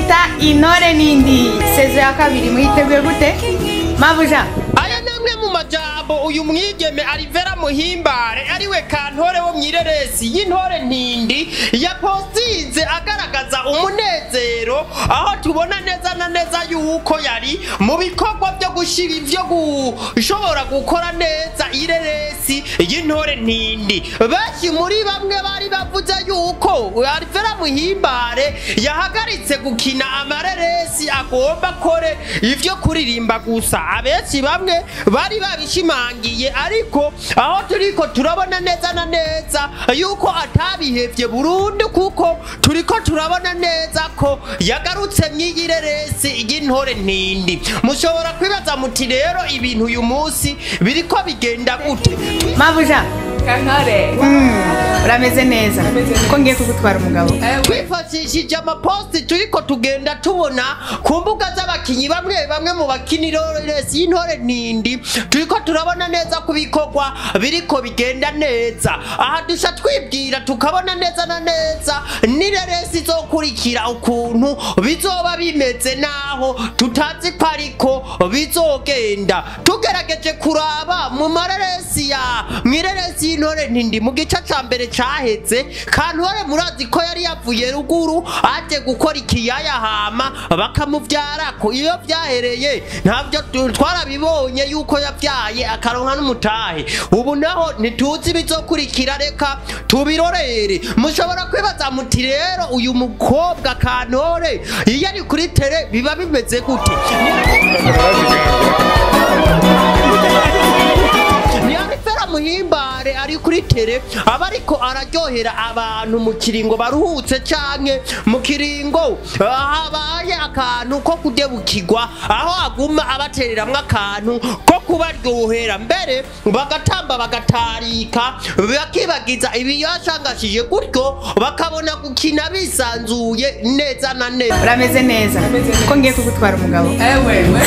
bita intore n'indi sezo ya kabiri mwiteguye gute mabuja aya ni amwe mu majambo uyu mwigeme arivera muhimbare ariwe kantore wo mw'ireresi y'intore ntindi yapostinze agaragaza umunezero aho tubona neza na neza yuko yari mu bikorwa byo gushira ivyo gushobora gukora neza ireresi y'intore ntindi benshi muri bamwe bari bavuze yuko arivera muhimbare yahagaritse gukina amareresi agomba kore ivyo kuririmba gusa abenshi bamwe bari babishimangiye ariko aho turiko turabona neza na neza yuko atabihevye burundu kuko turiko turabona neza ko yagarutse mw'iyi reresi y'intore ntindi mushobora kwibaza muti rero ibintu uyu munsi biriko bigenda gute mabuja kantore urameze neza ko ngiye kugutwara umugabo twifashishije amaposti turiko tugenda tubona ku mbuga z'abakinyi bamwe bamwe mu bakinira resi y'intore ntindi turiko turabona neza ku bikorwa biriko bigenda neza aha dusha twibwira tukabona neza na neza n'ireresi izokurikira ukuntu bizoba bimeze naho tutazi ko ariko bizogenda tugerageje kuraba mu mareresi ya mw'ireresi y'intore ntindi mu gice ca mbere caheze kantore murazi ko yari yavuye ruguru aje gukora ikiyaya hama bakamuvyarako iyo vyahereye ntavyo tu- twarabibonye yuko yavyaye akaronka n'umutahe ubu naho ntituzi bizokurikira reka tubirorere mushobora kwibaza muti rero uyu mukobwa kantore iyo ari kuri tere biba bimeze gute niyarifera muhimbare ari kuri tere aba ariko araryohera abantu mu kiringo baruhutse canke mu kiringo ah, habaye akantu ko kudebukirwa aho aguma abatereramwo akantu ko kubaryohera mbere bagatamba bagatarika bakibagiza ibiyashangashije gutyo bakabona gukina bisanzuye neza na neza urameze neza ko ngiye kugutwara umugabo ewe we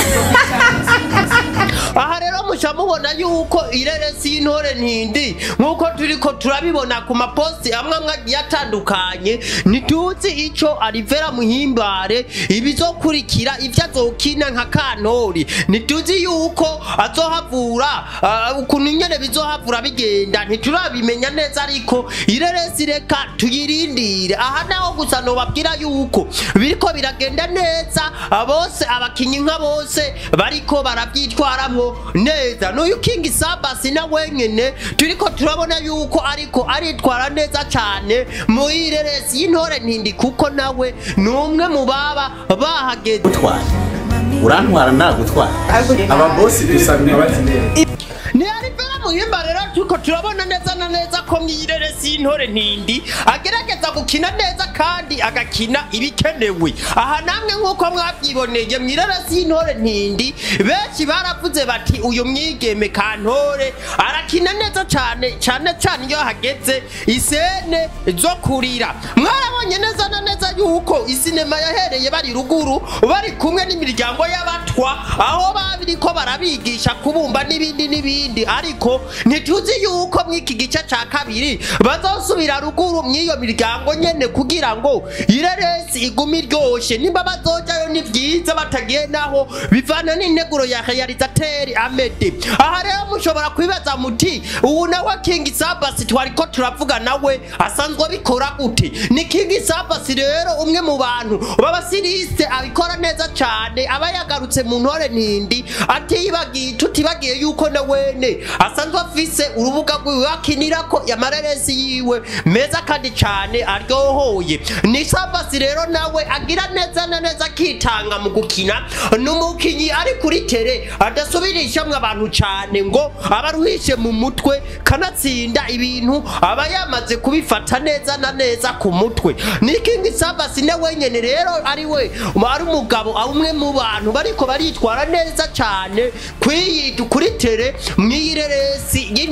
aha rero muca mubona yuko ireresi y'intore ntindi nk'uko turiko turabibona ku maposti amwe amwe agiye atandukanye ntituzi ico arivera muhimbare ibizokurikira ivyo azokina nka kantori ntituzi yuko azohavura ah, ukuntu nyene bizohavura bigenda ntiturabimenya neza ariko ireresi reka tuyirindire aha naho gusa nobabwira yuko biriko biragenda neza ah, bose abakinyi nka bose bariko baravyitwaramwo neza n'uyu king sabasi na wenyene turiko turabona yuko ariko aritwara neza cane mu ireresi y'intore ntindi kuko nawe ni umwe mu baba bahageze gutwara urantwara nagutwara ababosi dusabye imbabazi ntiyarivera muhimba rero turiko turabona neza na neza ko mw'ireresi y'intore ntindi agerageza gukina neza kandi agakina ibikenewe aha namwe nk'uko mwavyiboneye mw'ireresi y'intore ntindi benshi baravuze bati uyu mwigeme kantore arakina neza cane cane cane iyo hageze isene zo kurira mwarabonye neza na neza yuko isinema yahereye bari ruguru bari kumwe n'imiryango y'abatwa aho babiriko barabigisha kubumba n'ibindi n'ibindi ariko ntituzi yuko mw'iki gice ca kabiri bazosubira ruguru mw'iyo miryango nyene kugira ngo ireresi igume iryoshe nimba bazojayo ni vyiza batagiye naho bivana n'integuro ya realizateri amede aha rero mushobora kwibaza muti ubu nawe king sabasi twariko turavuga nawe asanzwe abikora gute ni king sabasi rero umwe mu bantu b'abasirise abikora neza cane aba yagarutse mu ntore ntindi atibagiye tutibagiye yuko na wene asanzwe afise urubuga rwiwe akinirako amareresi yiwe meza kandi cane aryohoye ni sabasi rero nawe agira neza na neza akitanga mu gukina ni umukinyi ari kuri tere adasubirishamwe abantu cane ngo abaruhishe mu mutwe kanatsinda ibintu aba yamaze kubifata neza na neza ku mutwe ni king sabasi na wenyene rero ari we ari umugabo umwe mu bantu bariko baritwara neza cane kwiyi kuri tere mw'ireresi y'intore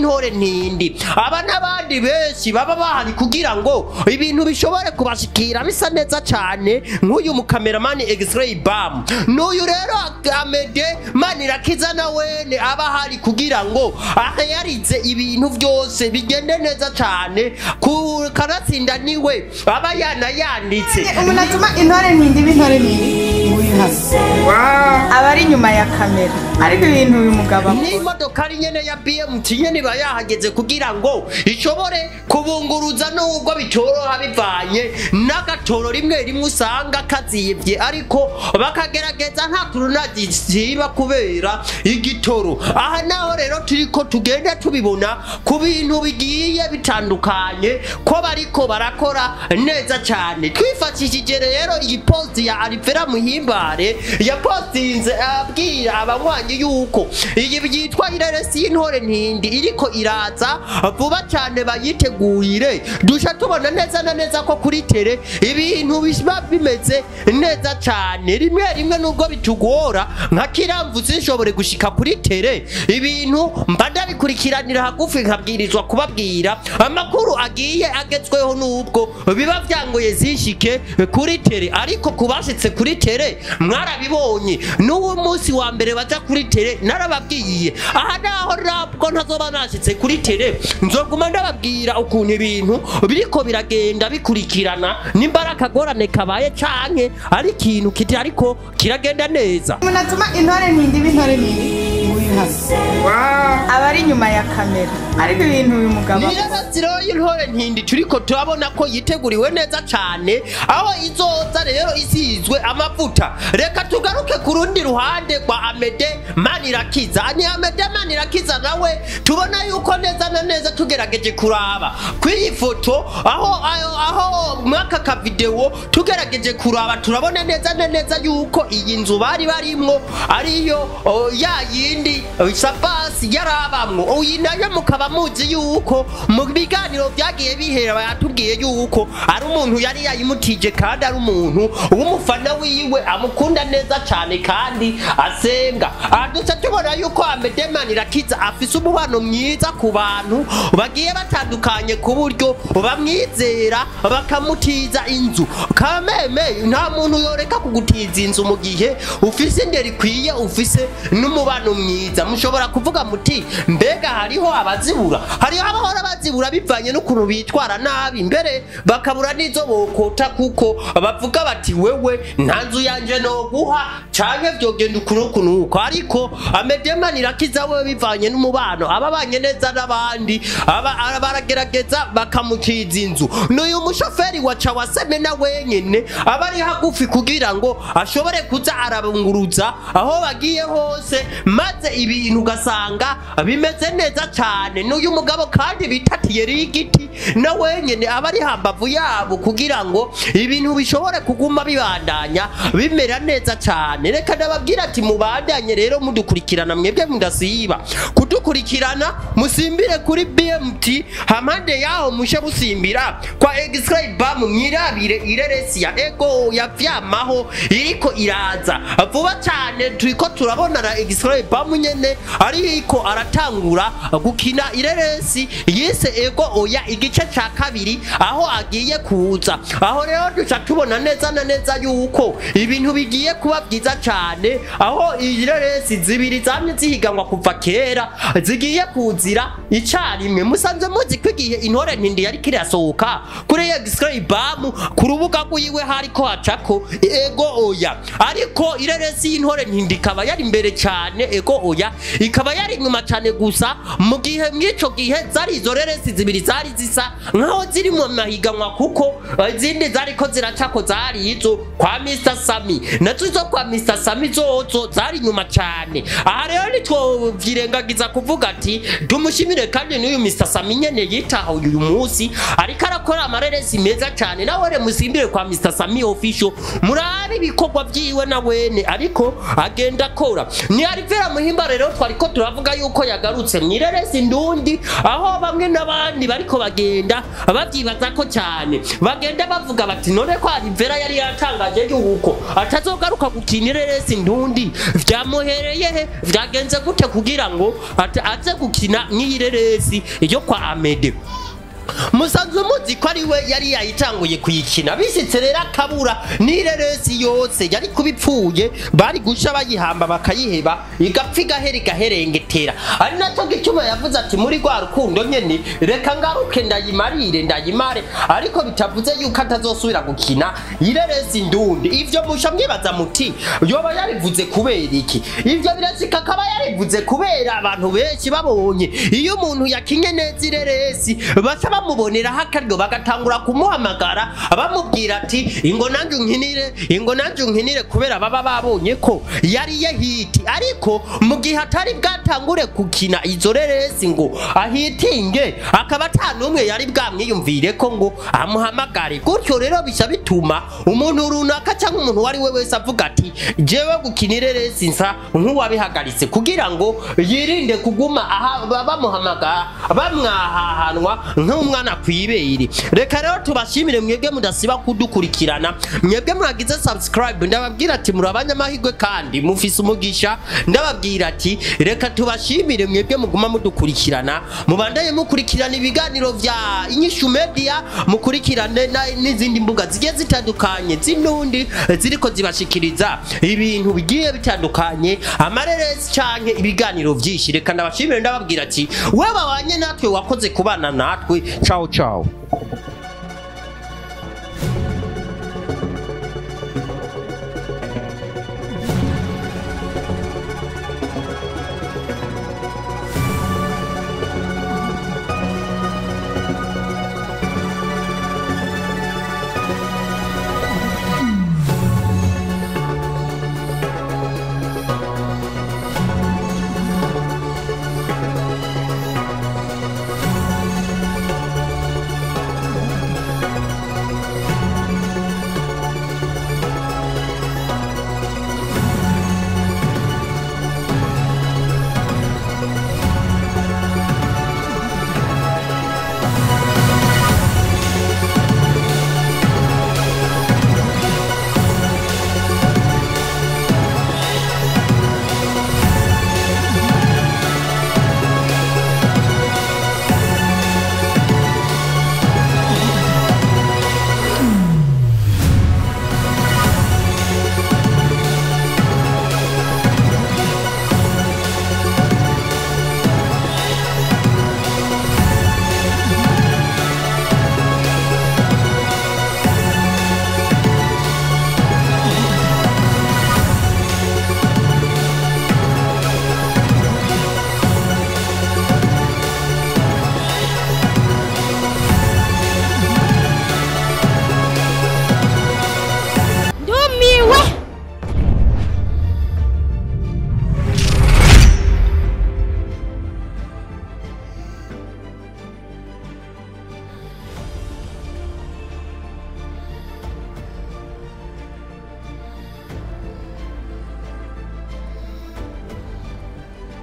y'intore ntindi aba n'abandi benshi baba bahari kugira ngo ibintu bishobore kubashikira bisa neza cyane nk'uyu mukameramani X-ray bam n'uyu rero Amede Manirakiza na wene aba ahari kugira ngo ahayarize ibintu byose bigende neza cyane ku kanatsinda niwe aba yanayanditse umuntu atuma intore ntindi b'intore ntindi uri hano aba ari inyuma ya kamera ariko ibintu uyu mugabo akora n'imodoka ari nyene ya BMT nyene iba yahageze kugira ngo ishobore kubunguruza nubwo bitoroha bivanye n'agatoro rimwe rimwe usanga kaziyivye ariko bakagerageza nta turunaji ziba kubera igitoro aha naho rero turiko tugenda tubibona ku bintu bigiye bitandukanye ko bariko barakora neza cyane twifashishije rero iyi posti ya Alivera Muhimbare yapostinze abwira abanywanyi yuko iyi byitwa ireresi y'intore ntindi iriko iraza vuba cyane bayitegurire dusha tubona neza na neza ko kuri tere ibintu biba bimeze neza cyane rimwe rimwe nubwo bitugora nka kiramvu sinshobore gushika kuri tere ibintu mba ndabikurikiranira hagufi nkabwirizwa kubabwira amakuru agiye agezweho nubwo biba byangoye zishike kuri tere ariko kubashitse kuri tere mwarabibonye n'uwo munsi wa mbere baja kuri tere narababwiye aha naho nabwo ntazoba nashitse kuri tere nzoguma ndababwira ukuntu ibintu biriko biragenda bikurikirana nimba ari akagorane kabaye canke ari ikintu kiti ariko kiragenda neza umuntu atuma intore ntindi b'intore ntindi uri hano aba ari inyuma ya kamera ariko ibintu uyu mugabo akora niraziro y'intore ntindi turiko turabona ko yiteguriwe neza cane aho izoza rero isizwe amavuta reka tugaruke ku rundi ruhande rwa amede manirakiza ni amede manirakiza nawe tubona yuko neza na neza tugerageje kuraba kw'iyi foto aho aho, aho mwaka kavidewo tugerageje kuraba turabona neza na neza yuko iyi nzu bari barimwo ariyo o, ya yindi o, sabasi yarabamwo uyi nayo mukaba muzi yuko mu biganiro byagiye bihera bayatubwiye yuko ari umuntu yari yayimutije kandi ari umuntu w'umufana wiwe amukunda neza cyane kandi asenga aha duca tubona yuko amedemani irakiza afise umubano mwiza ku bantu bagiye batandukanye ku buryo bamwizera bakamutiza inzu kameme nta muntu yoreka kugutiza inzu mu gihe ufise indero ikwiye ufise n'umubano mwiza mushobora kuvuga muti mbega hariho abazibura hariho abahora bazibura bivanye n'ukuntu bitwara nabi mbere bakabura n'izo bokota kuko bavuga bati wewe nta nzu yanje noguha canke vyogenda ukuntu ukuntu uko ariko amedemani irakiza we bivanye n'umubano ababanye neza n'abandi aba- ara- baragerageza bakamukiza inzu n'uyu mushoferi wa cawaseme na wenyene aba ari hagufi kugira ngo ashobore kuza arabunguruza aho bagiye hose maze ibintu ugasanga bimeze neza cyane n'uyu mugabo kandi bitatiye rigiti na wenyene aba ari hambavu yabo kugira ngo ibintu bishobore kuguma bibandanya bimera neza cyane reka ndababwira ati mubandanye rero mudukurikirana mwebwe mudasiba kudukurikirana musimbire kuri BMT hampande yaho mushe musimbira kwa X-ray bam mwirabire ireresi ya ego ya vyamaho iriko iraza vuba cyane turiko turabona na X-ray bam nyene ariko aratangura gukina ireresi yise ego oya igice ca kabiri aho agiye kuza aho rero duca tubona neza na neza yuko ibintu bigiye kuba byiza cyane aho ireresi zibiri zamye zihiganwa kuva kera zigiye kuzira icarimwe musanze muzi ko igihe intore ntindi yari kirasohoka kuri X-ray bam ku rubuga rwiwe hariko hacako ego oya ariko ireresi y'intore ntindi ikaba yari imbere cyane ego oya ikaba yari inyuma cyane gusa mu gihe mw'ico gihe zari izo reresi zibiri zari zisa nkaho ziri mu mahiganwa kuko eh, izindi zariko ziracako zari izo kwa Mr Sami nazo izo kwa Mr Sami zozo zari inyuma cyane aha rero nitwovyirengagiza kuvuga ati tumushimire kandi n'uyu Mr Sami nyene yitaho uyu munsi ariko arakora amareresi meza cyane nawe re musimbire kwa Mr Sami official murabe ibikorwa vyiwe na wene ariko agenda akora ni Alivera Muhimba rero twariko turavuga avuga yuko yagarutse mwireresi ndundi aho bamwe n'abandi bariko bagenda babyibaza ko cyane bagenda bavuga bati none ko Alivera yari yatangaje yuko atazogaruka gukina ireresi ndundi vyamuhereye he vyagenze gute kugira ngo ate- aze gukina nk'iyireresi yo kwa Amede musanzwe muzi ko ari we yari yayitanguye kuyikina bisitse rero akabura n'ireresi yose yari kubipfuye bari gusha bayihamba bakayiheba igapfa igahera igaherengetera ari nacyo gituma yavuze ati muri rwa rukundo nyene reka ngaruke ndayimarire ndayimare ariko bitavuze yuko atazosubira gukina ireresi ndundi ivyo musha mwibaza muti yoba yarivuze kubera iki ivyo birashika akaba yarivuze kubera abantu benshi babonye iyo umuntu yakinye neza ireresi baca bamuboneraho akaryo bagatangura kumuhamagara bamubwira ati ingo nanjye unkinire ingo nanjye unkinire kubera baba babonye ko yariye hiti ariko mu gihe atari bwatangure gukina izo reresi ngo ahitinge akaba ata n'umwe yari bwamwiyumvire ko ngo amuhamagare gutyo rero bisa bituma umuntu runaka cyangwa umuntu uwo ari we wese avuga ati jewe gukina ireresi nsa nk'uwabihagaritse kugira ngo yirinde kuguma aha ba- bamuhamagara bamwahahanwa nk'umwana ku ibere reka rero tubashimire mwebwe mudasiba kudukurikirana mwebwe mwagize subscribe ndababwira ati muri abanyamahirwe kandi mufise umugisha ndababwira ati reka tubashimire mwebwe muguma mudukurikirana mubandaye mukurikirana ibiganiro vya inyishu media mukurikirane na- n'izindi mbuga zigiye zitandukanye z'inundi ziriko zibashikiriza ibintu bigiye bitandukanye amareresi canke ibiganiro vyinshi reka ndabashimire ndababwira ati we babanye natwe wakoze kubana natwe ciao ciao